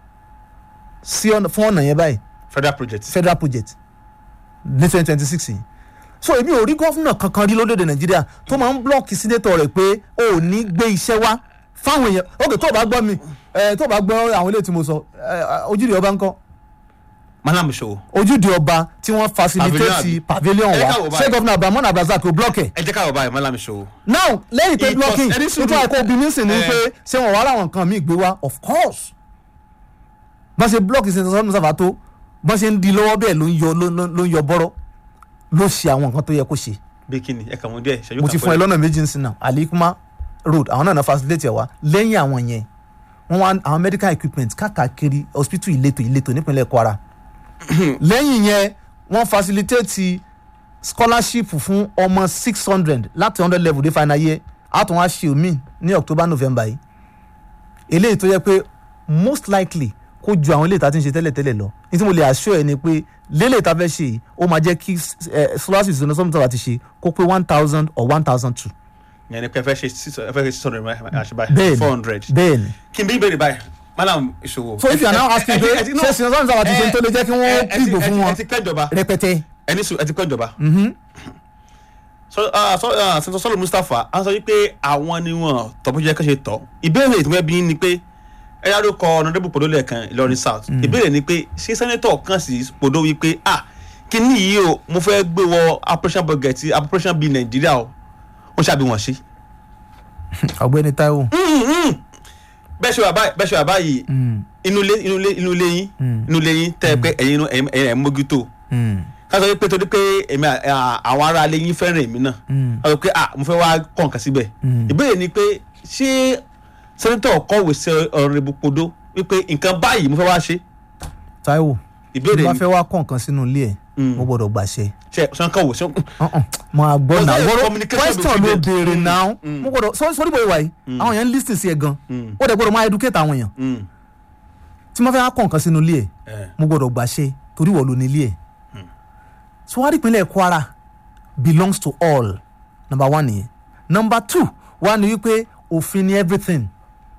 sí ọ̀nà fún ọ̀nà yẹn báyìí federal project. federal project ní twenty twenty six yìí so èmi ò rí gọ́fúnà kankan rí lórílẹ̀‐èdè nàìjíríà tó máa ń blọ́ọ̀kì sínétọ̀ rẹ̀ pé o ò ní gbé iṣẹ́ wá fáwọn èèyàn ok tó o bá gbọ́ mi ẹ tó o bá gbọ́ àwọn ilé tí mo sọ ẹ ojúde ọba ńkọ́ malam ṣòwò. ojúde ọba tí wọ́n Pavilion facilitate àbí? pavilion Ẹ wa káwọ́ báyìí. ṣé gọ́fúnà abrahamu abdulrasaq kò blọ́ọ̀kì ẹ̀ ẹ jẹ́ káwọ́ báyìí malam ṣòwò. now lẹ́yìn pé It was- blocking ẹni sùúrù. nítorí àìkú obìnrin sì ni Eh. pé ṣé wọn wá láwọn nǹkan míì gbé wá of course bá ṣe block ìṣẹ̀ntàn sọ́dún sábà tó bá ṣe ń di lọ́wọ́ bẹ́ẹ̀ ló ń yọ ló- ló ló ń yọ bọ́rọ́ ló ṣe àwọn nǹkan tó yẹ kó ṣe bí kíni ẹ kàn mú díẹ̀ ṣẹ́jú mo ti fún ẹ lọ́nà méjì nsìn náà alikuma road àwọn náà náà facilitate ẹ̀ wá lẹ́yìn àwọn yẹn wọ́n wá àwọn medical equipment káàkiri hospital ìletò ìletò nípínlẹ̀ kwara lẹ́yìn yẹn wọ́n facilitate scholarship fún ọmọ six hundred láti hundred level dé final year àtún wá ṣe omi ní october november yìí eléyìí tó yẹ pé most likely kó ju àwọn eléyìí tá a ti ń ṣe tẹ́lẹ̀tẹ́lẹ̀ lọ ní tí mo lè assure ẹ ni pé lélẹ̀ tá a fẹ́ ṣe yìí ó máa jẹ́ kí eh, scholarship ìṣúná sọ́mùtà wa ti ṣe kó pé one thousand or one thousand two yẹn ni pé ẹ fẹ́ ṣe six ẹ fẹ́ ṣe six hundred àṣẹ báyìí bẹ́ẹ̀ni four hundred. bẹ́ẹ̀ni kí n bí ìbéèrè báyìí malam ìṣòwò. so if you are now asking pé ẹ ti- ṣé ìṣúná sọ́mùtà wa ti ṣe ń tó lè jẹ́ kí wọ́n dìbò fún ẹ wọn ti pẹ́ ìjọba rẹpẹtẹ. ẹni sùn ẹ ti pẹ́ ìjọba. sọ sọlọ mustapha a sọ wípé àwọn ni wọn tọ́pọ̀ jẹ́ kẹ́sẹ̀ tọ́ ìbéèrè tí wọ́n bí ni pé ẹ yára kọ ọ̀nàdébù pòdó lẹ́ẹ̀kan ìlọrin south ìbéèrè ni pé ṣé sẹ́nẹ́tọ̀ kan sì pòdó wípé ah kíní yìí o mo fẹ́ gbé wọ operation budget operation bíi nàìjíríà o wọ́n ṣàbí wọn ṣe. ọ̀gbẹ́ni Táíwò bẹ́ẹ̀ ṣe wà báyìí bẹ́ẹ̀ ṣe wà báyìí inú ilé inú ilé inú ilé yín inú ilé yín tẹ́ ẹ pé ẹ̀yin inú- ẹ̀yin ẹ̀yin ẹ̀ ń mójútó ká sọ pé torí pé èmi à- à- àwọn ará ilé yín fẹ́ràn èmi náà ká sọ pé ah mo fẹ́ wá kọ́ nǹkan síbẹ̀ ìbéèrè ni pé ṣé sẹ́nitọ̀ kọ̀wé sí ọ̀rọ̀ ibùpodó wípé nǹkan báyìí mo fẹ́ wá ṣe Táíwò tí ìbéèrè bá ni fẹ́ wá kọ́ nǹkan sínú ilé ẹ̀ Mm. mo gbọ́dọ̀ gbàṣẹ. ṣe ṣe kọ̀wé ṣe Uh-uh. máa gbọ́ Was náà there a wọ́rọ́ communication question ló between them? béèrè Mm, náà mm. mo gbọ́dọ̀ sọ sórí bóyá wáyé àwọn èèyàn ń lis ten sí ẹ gan Mm. ó dẹ̀ gbọ́dọ̀ máa educate àwọn èèyàn Mm. tí mo fẹ́ wá kọ́ nǹkan sínú ilé ẹ̀ Eh. mo gbọ́dọ̀ gbàṣẹ torí wọ́n ló ní ilé ẹ̀ so wá rí ìpínlẹ̀ Kwara belongs to all number one nìyẹn number two wá ní wípé òfin ni everything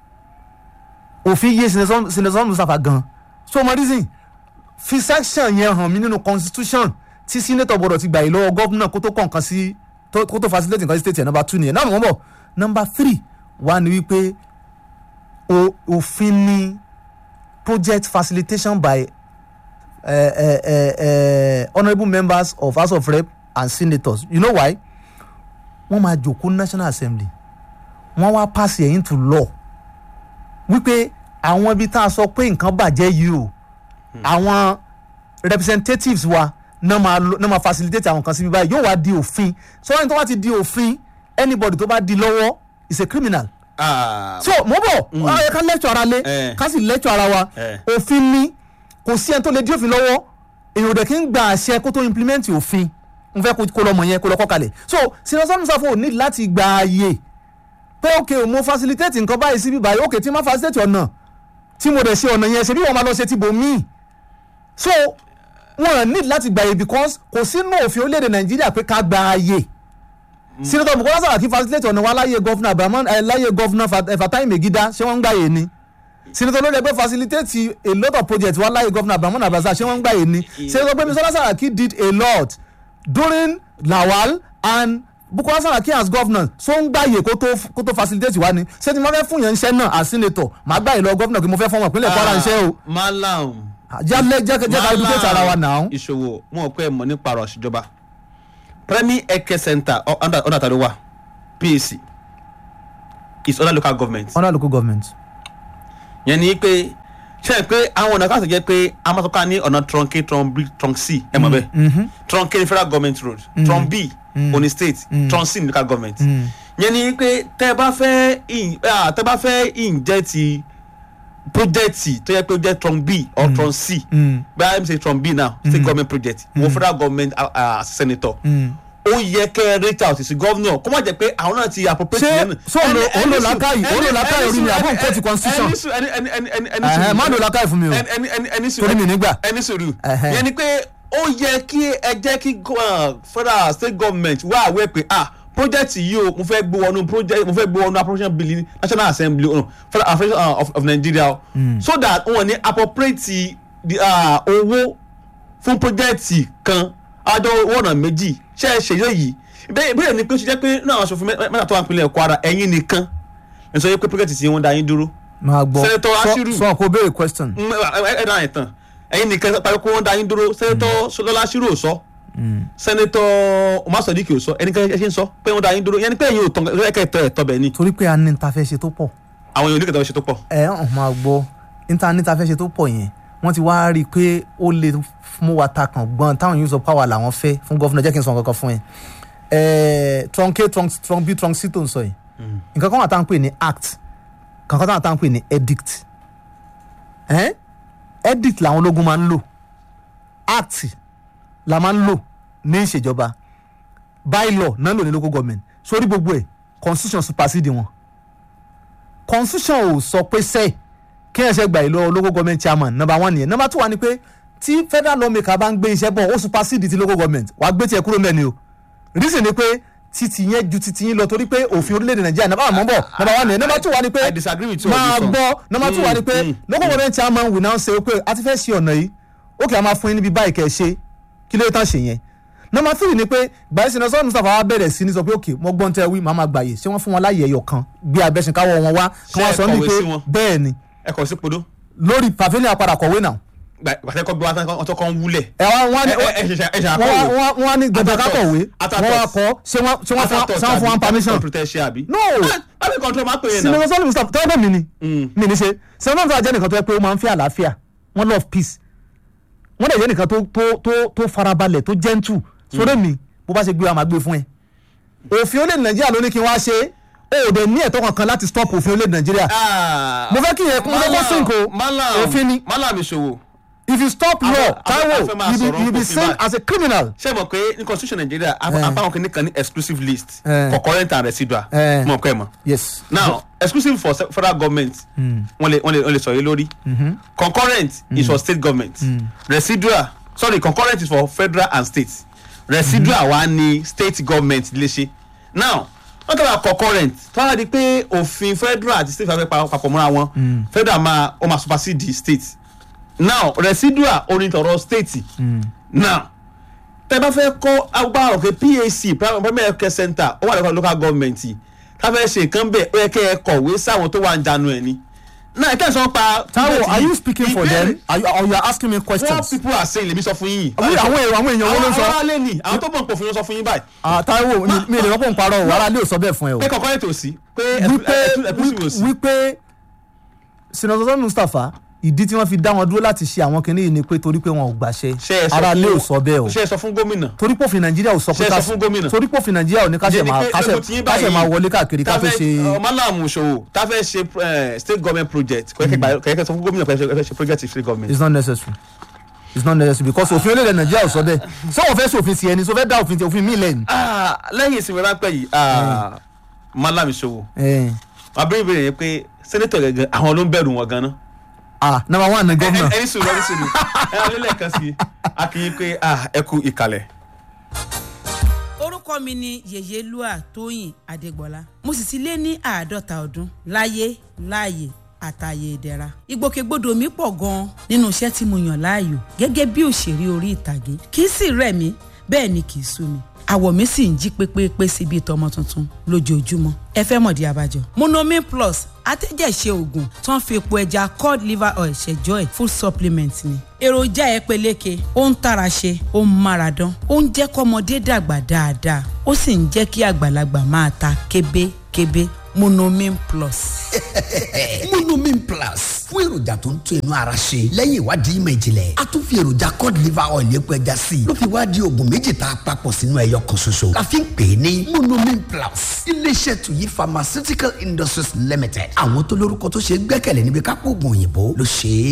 òfin yé sinetọ́ Mustapha gan so mo reason fi section yẹn hàn mí nínú constitution tí senator gbọ́dọ̀ ti gbà yìí lọ́wọ́ gọ́vnà kó tó kọ́ nǹkan sí tó- kó tó facilitate nǹkan sí state yẹn number two nìyẹn náà mo ń bọ̀ number three wá ní wípé o- òfin ni project facilitation by uh, uh, uh, uh, honourable members of house of rep and senators you know why wọ́n máa jòkó national assembly wọ́n wá pass it into law wípé àwọn ibi tá a sọ pé nǹkan bàjẹ́ yìí o àwọn representatives wa náà máa lo- náà máa facilitate àwọn kan síbi báyìí yóò wá di òfin so wọ́n ní tó bá ti di òfin anybody tó bá di lọ́wọ́ is a criminal Ah, so mo bọ̀ ọ yẹ ká lẹ́tọ̀ ara lé Eh. ká sì lẹ́tọ̀ ara wa Eh. òfin ni kò sí ẹni tó lè dí òfin lọ́wọ́ èèyàn ò dẹ̀ kí ń gba àṣẹ kó tó implement òfin n fẹ́ kó- kó lọ́mọ yẹn kó lọ́ kọ́ kalẹ̀ so sinasọ́nù sáfò ní láti gba ààyè pé ok mo facilitate nǹkan báyìí síbí báyìí ok tí ma facilitate ọ̀nà tí mo dẹ̀ ṣe ọ̀nà yẹn ṣe bí wọ́n máa lọ ṣe ti bò míì so wọn need láti gba ààyè because kò sínú òfin orílẹ̀-èdè nàìjíríà pé ká gba ààyè senator bukola saraki facilitate ọ̀nà wa láyé gọ́fúnà abrahamu ẹ̀ láyé gọ́fúnà Fat- eh, fatai megida ṣé wọ́n ń gbà yé ni senator lórí ẹgbẹ́ facilitate a lot of projects wa láyé gọ́fúnà abrahamu abaza ṣé wọ́n ń gbà yé ni senator gbẹmí sọlá saraki did a lot during lawal and bukola saraki as governor so ń gbà yé kó tó kó tó facilitate wa ni ṣé tí mo fẹ́ fún yẹn iṣẹ́ náà as senator màá gbà yé lọ gọ́fúnà kí mo fẹ́ fún ọmọ ìpínlẹ̀ kwara iṣẹ́ o malam jẹ́ jẹ́ jẹ́ ká educate ara wa náà. ìṣòwò wọn ò pẹ́ ẹ̀ mọ̀ nípa ọ̀rọ̀ ìṣèjọba premier healthcare center ọ- under under tàbí wà pac is under local government under local government. yẹn ni pé ṣe é pé àwọn ọ̀nà káàtó jẹ́ pé a máa tọ́ka ní ọ̀nà trunk a trunk b trunk c ẹ mọ̀ bẹ́ẹ̀ trunk a ní federal government road trunk b oni state trunk c ní local government yẹn ni pé tẹ́ ẹ bá fẹ́ in- ah, tẹ́ ẹ bá fẹ́ inject project tó yẹ pé ó jẹ́ trunk b or trunk c bẹ́ẹ̀ i'm say trunk b now state government project wọ́n federal government ah, ah, senator ó yẹ kẹ́ ẹ reach out sí governor kó má jẹ́ pé àwọn náà ti appropriate Ṣé- yẹn nù. so òun lo- Ẹni- òun lo ẹni sùn- làákàyè- òun lo ẹni- làákàyè ẹni orí mi sùn- àbọ̀ nǹkan ti ẹni- constitution? ẹni sùn- ẹni- ẹni- ẹni- ẹni- ẹni Ẹ̀hẹ̀, sùn- má lo làákàyè fún mi o. ẹni- ẹni- ẹni- ẹni sùn- Torí mi nígbà. ẹni sùúrù Ẹ̀hẹ̀. yẹn ni pé ó yẹ kí ẹ jẹ́ kí go- uh, federal state government wá àwẹ̀ pé ah project yìí o mo fẹ́ gbé wọnú project mo fẹ́ gbé wọnú appropriation bill ní national assembly oh, no, federal affairs uh, of, of nigeria o so that wọn ní appropriate the, uh, owó fún project kan àjọ owó ọ̀nà méjì ṣe é ṣe yìí ìbéèrè ìbéèrè ni pé ó ṣe jẹ́ pé náà aṣòfin mẹ́- mẹ́ta tó wà nípínlẹ̀ kwara ẹ̀yin nìkan ẹ̀ sọ pé project tí wọ́n dá yín dúró máa gbọ́ Senator Sọ- Ashiru. sọ kó béèrè question. Mm, ẹ ẹ ẹ dáhùn ẹ̀ tán ẹ̀yin nìkan parí kó wọ́n dá yín dúró sẹ́nẹ́tọ̀ sọlọ́lá ṣírò sọ sẹ́nẹ́tọ̀ umar sadiq ò sọ ẹnikẹ́ni ẹ ṣe ń sọ pé wọ́n dá yín dúró yẹn ni pé ẹ̀yin ò tán ẹ̀kẹ́ ẹ̀tọ́ ẹ̀tọ́ bẹ̀ ni torí pé a ní ta fẹ́ ṣe tó pọ̀ àwọn èèyàn oníkẹ̀tọ́ ṣe tó pọ̀. ẹ hàn máa gbọ́ níta ní ta fẹ́ ṣe tó pọ̀ yẹn wọ́n ti wá rí i pé ó lè mú wa ta kàn gbọ́n táwọn use of power làwọn fẹ́ fún gọ́fúnà jẹ́ kí n sọ nǹkan kan fún ẹ ẹ trunk a trunk trunk b trunk c tó ń sọ yìí nǹkan kan wà tá à ń pè ní act nǹkan kan wà tá à ń pè ní edict ẹ edict làwọn ológun máa ń lò act la máa ń lò ní ìṣèjọba bylaw náà lò ní local government sórí gbogbo ẹ̀ constitution supersede wọn constitution ò sọ pé sẹ́ẹ̀ kí ẹ̀ ṣe gbà yìí lọ́wọ́ local government chairman number one nìyẹn number two wà ní pé tí federal lawmaker bá ń gbé iṣẹ́ bọ̀ ó supersede ti local government wàá gbé tiẹ̀ kúrò mẹ́ni o reason ni pé titi yẹn ju titi yín lọ torí pé òfin orílẹ̀-èdè nàìjíríà number one mọ̀ ń bọ̀ number one nìyẹn number two wà ní pé I disagree with you on máa this one. gbọ́ number two wà ní pé Mm, mm, local government chairman will now say pé a ti fẹ́ ṣe ọ̀nà yìí ó kì í a máa fún yín níbi báyìí kẹ́ ẹ ṣe kí ló tán ṣe yẹn number three ni pé gbàyè sinasọ́ sọ́ọ́ mustapha wa bẹ̀rẹ̀ sí ní sọ pé ok mo gbọ́n tẹ́ wí màá máa gbàyè ṣé wọ́n fún wọn láyè ẹyọ kan gbé abẹ́sìn káwọ́ wọn wá kí Ṣé wọ́n ẹ sọ ní kọ̀wé pé sí wọn? bẹ́ẹ̀ ni ẹ kọ̀ sí podó. lórí pavilion apàdà kọ̀wé náà gbàtẹ́kọ̀ gbé wọn tó kọ́ ń wúlẹ̀. ẹ wá wọn ẹ ẹ ẹ ṣẹ̀ṣẹ̀ ẹ ṣẹ̀ṣẹ̀ wọ́n àkọ́wé. wá- wọ́n wá ní dandan ká kọ̀wé Atatos. wọ́n wá kọ́ ṣé wọ́n ṣé wọ́n fún ṣé wọ́n fún wọn permission. protection àbí. No. lábẹ́ control máa pè é náà. sinimá sọ́ọ̀lù mustapha tọ́wọ́ bẹ́ẹ̀ mi ni Mm. mi ni ṣe sinimá mustapha jẹ́ nìkan tó yẹ pé ó máa ń fẹ́ àlàáfíà wọ́n love peace wọ́n dẹ̀ jẹ́ nìkan tó tó tó tó farabalẹ̀ tó gentle sórí mi bó bá ṣe gbé wa máa gbé fún ẹ. òfin orílẹ̀ nàìjíríà ló ní kí wọ́n á ṣe é o ò dẹ̀ ní ẹ̀tọ́ kankan láti stop òfin orílẹ̀ nàìjíríà Ah, mo fẹ́ kí yẹn kún lọ́kọ́ sink o Malam òfin ni Malam ìṣòwò. if you stop Àwọn- law àwọn- Taiwo àwọn fẹ́ máa you be sọ̀rọ̀ you be òfin seen báyìí. as a criminal. ṣé mo pé ní constitution Nigeria Eh. apáwọn kìíní kan ní exclusive list Eh. for current and residual Eh. mo kọ́ ẹ̀ mọ̀. yes. now exclusive for se- federal government wọ́n lè wọ́n lè wọ́n lè sọ yé lórí concurrent is for state government residual sorry concurrent is for federal and state residual wa ni state government lè ṣe now wọ́n tẹ́lẹ̀ concurrent tó wá di pé òfin federal àti state fẹ́ pa- papọ̀ mọ́ra wọn federal máa ó máa supersede state now residual onítọ̀rọ̀ state now tẹ bá fẹ́ kọ́ agbára òkè PAC primary health care center ó wà lọ́kọ̀ local government tá fẹ́ ṣe nǹkan bẹ́ẹ̀ ó yẹ kẹ́ ẹ kọ̀wé sáwọn tó wà ń janu ẹ̀ ni. náà ìkẹ́ sọ pa. Taiwo are you speaking for them are you, or you are asking me what questions. people are saying lèmi sọ fún yín. àwọn àwọn èrò àwọn èèyàn wo ló ń àwọn sọ. aráàlú ni àwọn tó mọ̀ pò fún yín sọ fún yín báyìí. Ah, Taiwo mi- mi lè rọ́pò ń parọ́ o ara lè sọ bẹ́ẹ̀ fún ẹ o. pé kọ̀ọ̀kan ètò sí pé wípé ẹ̀kúsí wò sí. wípé sinatọ́sọ́ Mustapha ìdí tí wọ́n fi dá wọn dúró láti ṣe àwọn kinní yìí ni pé torí pé wọn ò gbàṣẹ ṣé ẹ sọ ara fún- lè ò sọ bẹ́ẹ̀ o ṣé ẹ sọ fún gómìnà. torí pòfin Nàìjíríà ò sọ Ṣé pé ẹ ká sọ fún gómìnà? torí pòfin Nàìjíríà ò ní ká ṣe Ṣé ni máa pé ká ṣe- lójú tí yín ká ṣe báyìí, máa wọlé káàkiri ká tá tó fẹ́- ṣe. ọ, Malam Ṣòwò tá fẹ́ ṣe eh, state government project kọ̀yẹ́kẹ́ kọ̀yẹ́kẹ́ sọ fún gómìnà pé ẹ fẹ́ ṣe project state government. it's not necessary it's not necessary because òfin orílẹ̀-èdè Nàìjíríà ò sọ bẹ́ẹ̀ ṣé wọ́n fẹ́ ṣòfin sí ẹni ṣó fẹ́ dá òfin ti òfin mí lẹ́yìn. Ah, lẹ́yìn ìsinmi ráńpẹ́ yìí ah, Malam Ṣòwò Eh, wàá bẹ̀rẹ̀ ìbéèrè yẹn pé sẹ́nẹ́tọ̀ gẹ́gẹ́ àwọn ló ń bẹ̀rù wọn gan-an. ah number one ni gómìnà. ẹni sùn lọ́dún sùn ẹ wọlé lẹ́ẹ̀kan sí i a kì í pé ah, ẹ kú ìkàlẹ̀. orúkọ mi ni yèyélúà tóyìn adégbọlá mo sì ti lé ní àádọ́ta ọdún láyé láàyè àtàyè ìdẹ̀ra ìgbòkègbodò mi pọ̀ gan-an nínú iṣẹ́ tí mo yàn láàyò gẹ́gẹ́ bí òṣèré orí ìtàgé kì í sì rẹ̀ mí bẹ́ẹ̀ ni kì í sú mi àwọ̀ mi sì ń jí pépépé sí bíi tọmọ tuntun lójoojúmọ́ ẹ fẹ́ mọ̀dí abájọ. monomin plus atẹ́jẹ̀ṣe oògùn tó ń fi epo ẹja cod liver oil ṣẹjọ́ ẹ̀ full supplement ni. èròjà ẹ peléke ó ń tara ṣe ó ń mára dán ó ń jẹ́ kọ́mọdé dàgbà dáadáa ó sì ń jẹ́ kí àgbàlagbà máa ta kébékébé monomin plus. monomin plus fún èròjà tó ń tún inú ara ṣe lẹ́yìn ìwádìí ìmọ̀ ìjìnlẹ̀ a tún fi èròjà cod liver oil epo ẹja sí i ló fi wá di oògùn méjì tá a papọ̀ sínú ẹyọ kan ṣoṣo la fi ń pè é ní monomin plus iléeṣẹ́ tuyi pharmaceutical industries limited àwọn tó lórúkọ tó ṣe é gbẹ́kẹ̀lé níbi kápò oògùn òyìnbó ló ṣe é.